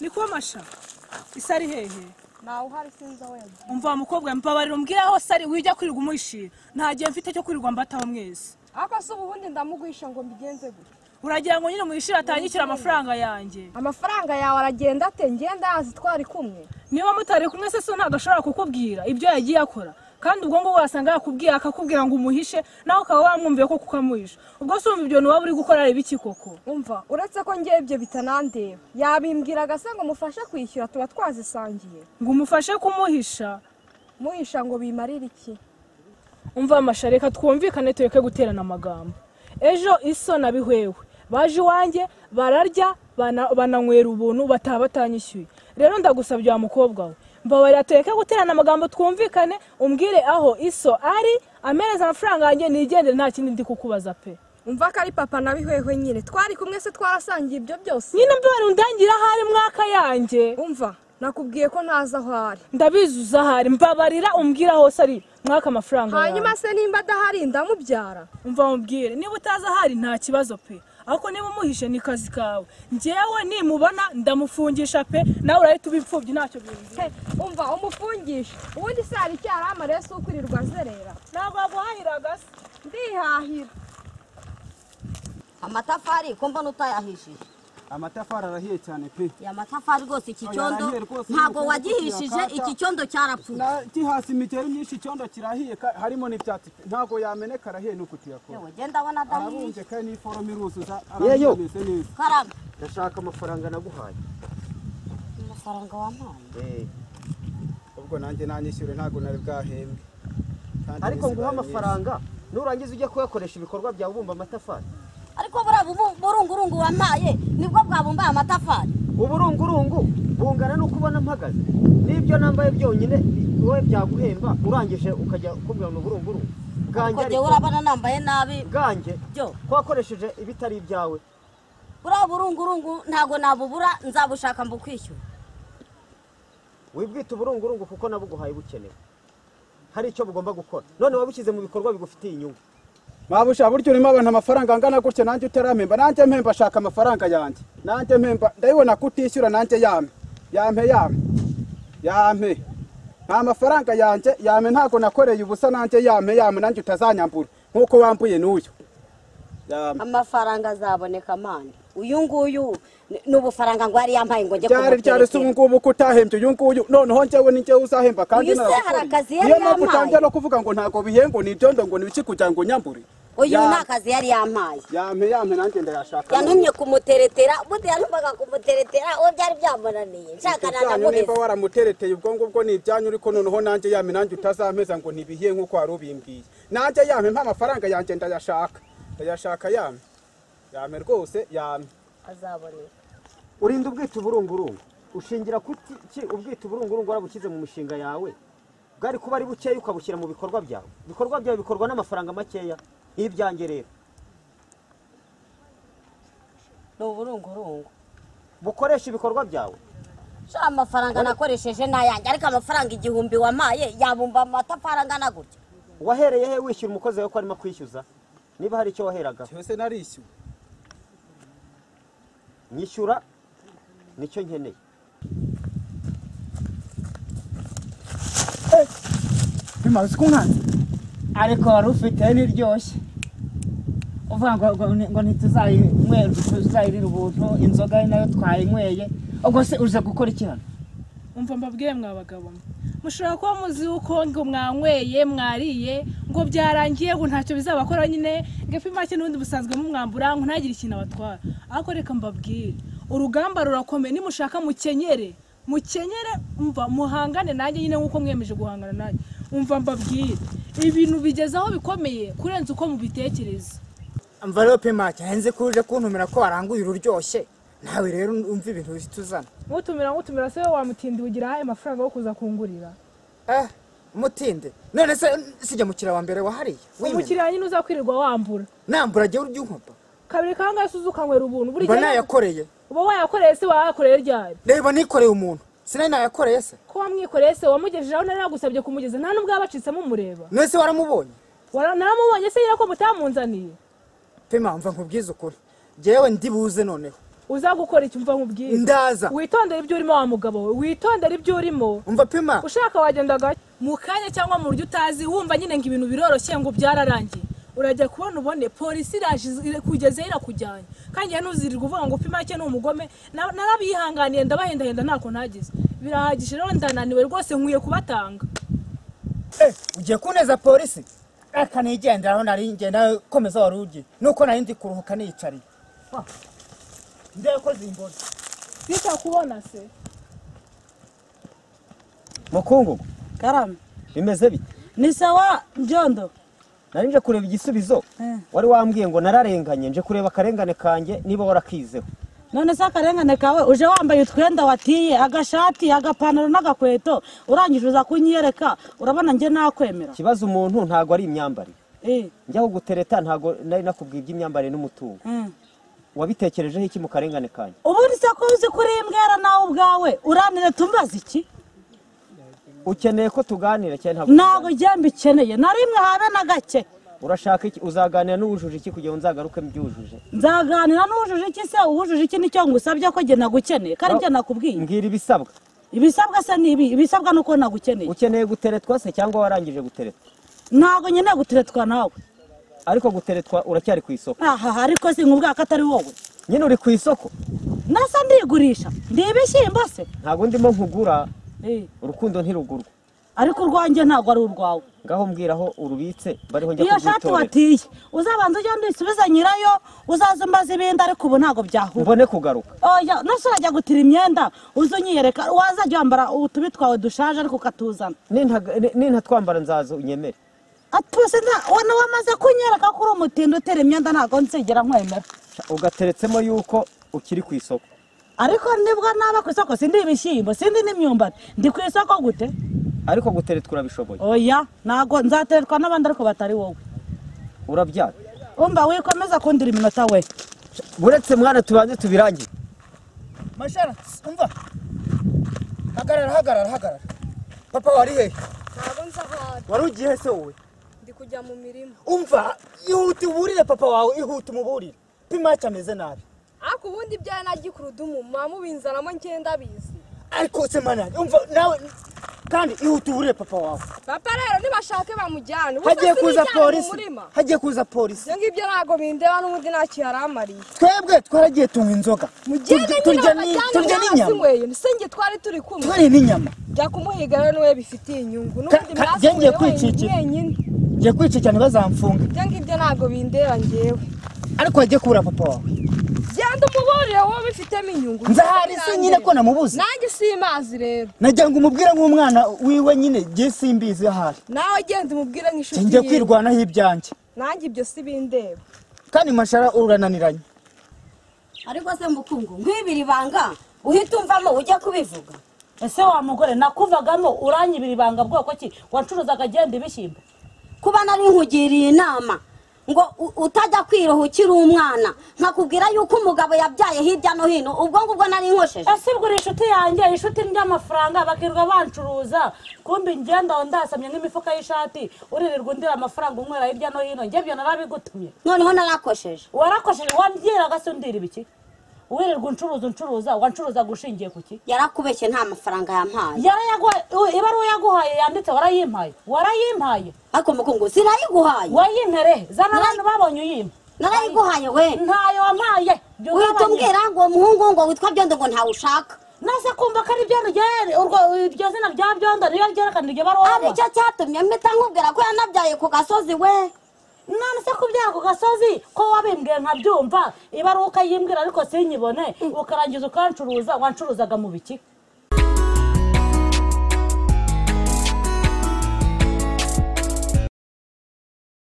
ni kuba amasha isa ari hehe ntawe uhari sinzi aho yagiye umva wa mukobwa mbabarira umbwire aho sari wijya kwirirwa umwishira nta gihe mfite cyo kwirirwa mbataho mwese ariko se ubundi ndamugwisha ngo mbigenze gutya uragira ngo nyine mwishira atanyishyura amafaranga yanjye amafaranga yawe aragenda ate ngenda yazi twari kumwe niba mutari kumwe se so ntabwo ashobora kukubwira ibyo yagiye akora kandi ubwo ngubwo wasanga yakubwiye akakubwira ngo umuhishe nawe ukaba wamwumviye ko kuko amuhisha ubwo se wumva ibyo waba uri gukora ari ibiki koko umva uretse ko ngewe ibyo bitanandeba yabimbwiraga se ngo mufashe kwishyura tuba twazisangiye ngo umufashe kumuhisha muhisha ngo bimarire iki umva amasha reka twumvikane tureke guterana amagambo ejo iso na bihwewe baje iwanjye bararya bana- bananywera ubuntu bataha batanyishyuye rero ndagusabye wa mukobwa we mbabarira tureke guterana amagambo twumvikane umbwire aho iso ari amereza amafaranga yanjye nigendere nta kindi ndi kukubaza pe umva ko ari papa na bihwehwe nyine twari kumwe se twarasangiye ibyo byose nyine mbabarira undangira aho ari mwaka yanjye umva nakubwiye ko ntazi aho ari ndabizi uza aho ari mbabarira umbwire aho hose ari mwaka amafaranga yawe. hanyuma se nimba adahari ndamubyara umva mubwire niba utazi ahari nta kibazo pe ariko niba umuhishe ni kazi kawe njyewe nimubona ndamufungisha pe nawe urahita uba imfubyi ntacyo bimbwira He, umva umufungisha ubundi se hari icyaha amare si ukwirirwa azerera ntabwo yaguhahiraga se ndihahira amatafari ko mbona utayahishije amatafari arahiye cyane pe ya matafari rwose iki Oya, cyondo arahiye rwose, ntabwo nkuko wagihishije yakata. iki cyondo cyarapfuye gihasi imigeri myinshi icyondo kirahiye ka- harimo n'ibyatsi pe. ntabwo yameneka arahiye nuko tuyakora yewe genda abona adahiye arabumbye kandi n'iforomo iruzuza Yeyo. arabimeze neza karame ndashaka amafaranga naguhaye amafaranga wampaye Eh, ubwo nanjye nanyishyure ntabwo nari bwahembwe Kandi ariko iminsi nguha ibaye myinshi. amafaranga nurangiza ujye kuyakoresha ibikorwa byawe ubumba amatafari ariko buriya bubu- burungurungu wampaye nibwo bwabumbaye amatafari uburungurungu bungana n'uko ubona mpagaze n'ibyo nambaye byonyine wowe byaguhemba urangije ukajya kumbwira ni uburungurungu bwanjye uko ariko- jyewe urabona nambaye nabi bwanjye byo ko wakoresheje ibitari ibyawe buriya burungurungu ntabwo nabubura nzabushaka mbukwishyura wibwita uburungurungu kuko nabuguhaye bukenewe hari icyo bugomba gukora none wabishyize mu bikorwa bigufitiye inyungu mabusha buryo urimo abantu amafaranga angana gutya nanjye utaramemba nanjye mpemba ashaka amafaranga yanjye nanjye mpemba ndabibona ko utishyura nanjye yame yame yame yame nta mafaranga yanjye yame ntabwo nakoreye ubusa nanjye yame yame nanjye utazanyambura nk'uko wambuye n'uyu yame amafaranga azaboneka mani uyu nguyu ni- ni ubufaranga ngo yari yambaye ngo njye ryari ryari se ubu kumuterekera. ngubu ko utahembye uyu nguyu noneho njyewe ni njyewe uzahemba kandi Uyu se naragukoreye. hari akazi yari niyo mpamvu yampaye. utangira no kuvuga ngo ntabwo bihengo ni ibyondo ngo ni ibiki kugira ngo nyambure uyu Yame, ni akazi yari yamaye yame yame nanjye ndayashaka yantumye kumuteretera ubundi yantumbaga kumuteretera uwo byari byamunaniye nshaka ibyanyu niba nanamuheza waramutereteye ubwo ngubwo ni ibyanyu ariko noneho nanjye yame nanjye utazampeza ngo ntibihiye nk'uko wari ubimbwiye nanjye yame mpa amafaranga yanjye ndayashaka ndayashaka yame yame rwose yame azaboneka urinda ubwita uburungurungu ushingira kuti ki ubwita uburungurungu warabushyize mu mishinga yawe bwari kuba ari bukeya ukabushyira mu bikorwa byawe ibikorwa byawe bikorwa n'amafaranga makeya nk'ibyanjye rero ni uburungurungu bukoresha ibikorwa byawe sha amafaranga nakoresheje n'ayanjye ariko amafaranga igihumbi wamaye yabumba amatafari angana gutya wahereye he wishyura umukozi wawe ko arimo kwishyuza niba hari icyo waheragaho cyose narishyuwe nyishyura nicyo nkeneye ntimaze kumwanza ariko wari ufite niryoshye uvuga ngo ngo- ngo ntituzayinywera tuzayirira ubuntu inzoga ari nayo twayinyweye ubwo se uze gukora iki hano umva mbabwire mwa bagabo mwe. mushobora kuba muzi uko ngo mwanyweye mwariye ngo byarangiye ngo ntacyo bizabakora nyine ngo ifi make n'ubundi busanzwe mumwambura ngo ntagire ikintu abatwara ariko reka mbabwire urugamba rurakomeye nimushaka mukenyere mukenyere umva muhangane nanjye nyine nk'uko mwiyemeje guhangana nanjye umva mbabwire ibintu bigeze aho bikomeye kurenza uko mubitekereza amvelope make nzi ko uje kuntumira ko waranguye ururyoshye nawe rero umva ibintu uhita uzana mutumira mutumira se wamutindiwe ugira ahaye amafaranga yo kuza kungurira eh mutinde none se sijya mukiriya wa mbere wahariye wimena umukiriya nyine uzakwirirwa wambura nambura jya urya inkopa kabiri kangahe se uzukanywera ubuntu buri mba gihe nayakoreye uba wayakoreye se wayakoreye ryari reba nikoreye umuntu sinari nayakoreye se ko wamwikoreye se wamugejeje aho nari nagusabye kumugeza nta n'ubwo yabacitsemo umureba none se waramubonye Wara- naramubonye se nyine ko mutamunzaniye pe mpamva nkubwiza ukuri njyewe ndibuze noneho uza gukora icyo umva nkubwire ndaza witondere ibyo urimo wa mugabo we witondere ibyo urimo umva pima ushaka wagenda gake mu kanya cyangwa mu buryo utazi wumva nyine ngo ibintu biroroshye ngo byararangiye urajya kubona ubone polisi iraje kugezeho irakujyanye kandi njyewe ntuzirirwe uvuga ngo upima make ni umugome Na- narabihanganiye ndabahendahenda ntako ntagize birahagije rero ndananiwe rwose nkwiye kubatanga Eh, ugiye kuneza polisi reka nigendera aho nari ngenda komeza wari ugiye nuko nari ndi kuruhuka niyicariye ndebe ko zimbona sita kubona se mukungugu karame bimeze bite ni sawa mbyondo nari nje kureba igisubizo Eh. wari wambwiye ngo nararenganye nje kureba akarengane kanjye niba warakizeho none se akarengane kawe uje wambaye utwenda watiye agashati agapantaro n'agakweto urangije uza kunyereka urabona njye nakwemera ikibazo umuntu ntabwo ari imyambarire Eh, njyaho gutereta ntabwo nari nakubwiye iby'imyambarire n'umutungo eh. wabitekerejeho iki mu karengane kanjye ubundi se ko uzi kuri iyi mbwera nawe ubwawe uranire tumbaze iki ukeneye ko tuganira cyane ntabwo njye mbikeneye na rimwe habe na gake urashaka iki uzaganira n'uwujuje iki kugira ngo nzagaruke mbyujuje nzaganira n'uwujuje iki se uwujuje iki nicyo ngusabye ko njye nagukeneye kandi njye nakubwiye mbwira ibisabwa ibisabwa se ni ibi ibisabwa ni uko nagukeneye ukeneye guteretwa se cyangwa warangije guteretwa ntabwo nkeneye guteretwa nawe ariko guteretwa uracyari ku isoko aha ariko si nkubwira ko atari wowe nyine uri ku isoko nasa ndigurisha ndi ibishyimbo se ntabwo ndimo nkugura Eh, urukundo ntirugurwa ariko urwanjye ntabwo ari urwawe ngaho mbwira aho urubitse bariho njya iyo shati kurwitorera watiye uzabanza ugende uyisubize nyirayo uzaza umbaza ibindi ariko ubu ntabwo byahura mbone kugaruka oya nose urajya gutira imyenda uza unyiyereka wazajya wambara utubi twawe dushaje ariko ukatuzana Nintaga- ni- nintatwambara nzaza unyemere atuse wana wamaze kunyereka ko uri umutindi utera imyenda ntabwo nzigera nkwemera Sha, ugateretsemo yuko ukiri ku isoko ariko nibwo naba ku isoko sindi ibishyimbo sindi n'imyumbati ndi ku isoko gute ariko guteretwa urabishoboye oya ntabwo nzatererwa n'abandi ariko batari wowe urabyara umva wikomeza kundira iminota we Sha, buretse mwana tubanze tubirangire mashara umva hagarara hagarara hagarara papa wari hehe ntabwo nza aho ari wari ugiye se wowe ndi kujya mu mirima umva ihute uburire papa wawe ihute umuburire pima icyo ameze nabi ariko ubundi ibyaye nagikurudumu muba mubinzanamo ngenda bizi ariko se mana umva nawe kandi ihute uburire papa wawe papa rero ntibashake bamujyane ubu hagiye kuza polisi murima hagiye kuza polisi ibyo ngibyo ntabwo bindeba n'ubundi ntacyo yaramariye twebwe twaragiye tunywa inzoga mugende Turya- nyine turya ni- turya bamujyane n'inyama mwasinyweye ni sinjye twari turi kumwe twariye n'inyama jya kumuhiga we niwe bifitiye inyungu n'ubundi ka- jya ngiye mwasinyweye kwicikira. wenyine ngiye kwica cyane bazamfunga ibyo ngibyo ntabwo bindeba njyewe ariko hagiye kubura papa wawe genda umuburire wowe ubifitemo inyungu nzahari se nyine ko namubuze nanjye si imazi rero nagira ngo umubwire nk'umwana wiwe nyine njye simbizi ahari nawe genda umubwire nk'inshuti njye yiwe. kwirwanaho ibyanjye nanjye ibyo si bindeba kandi mashara urananiranye ariko se mukungu nk'ibiri ibanga uhita umvamo ujya kubivuga ese wa mugore nakuvagamo uranyibira ibanga bwoko ki wacuruzaga agenda ibishyimbo kuba nari nkugiriye inama ngo u- utajya kwiroha ukiri umwana nkakubwira yuko umugabo yabyaye hirya no hino ubwo ngubwo nari nkosheje ese ugura inshuti yanjye inshuti ry'amafaranga bakirirwa bancuruza kumbi ngenda aho ndasamye nk'imifuka y'ishati uririrwa undira amafaranga unywera hirya no hino njye ibyo narabigutumye noneho narakosheje warakosheje wambwiraga se undira ibiki wirirwa uncuruza uncuruza wancuruzaga ushingiye ku ki yarakubeshye nta mafaranga yampaye Yarayaguha- ibaruwa yaguhaye yanditse warayimpaye warayimpaye ariko mukungu sinayiguhaye wayintere zana abantu babonye uyima narayiguhaye we ntayo wampaye jya uhita ugabanya. umbwira ngo umuhungu ngo witwa byondo ngo ntawushaka nase kumva ko ari byondo ryari urwo iryo zina rya byondo niyo ryerekana iryo baruwa ari cyo cyatumye mpita nkubwira ko yanabyaye ku gasozi we none se kubyara ku gasozi ko wabimbwiye nkabyumva ibaruwa ukayimbwira ariko sinyibone ukarangiza ukancuruza wancuruzaga mu biki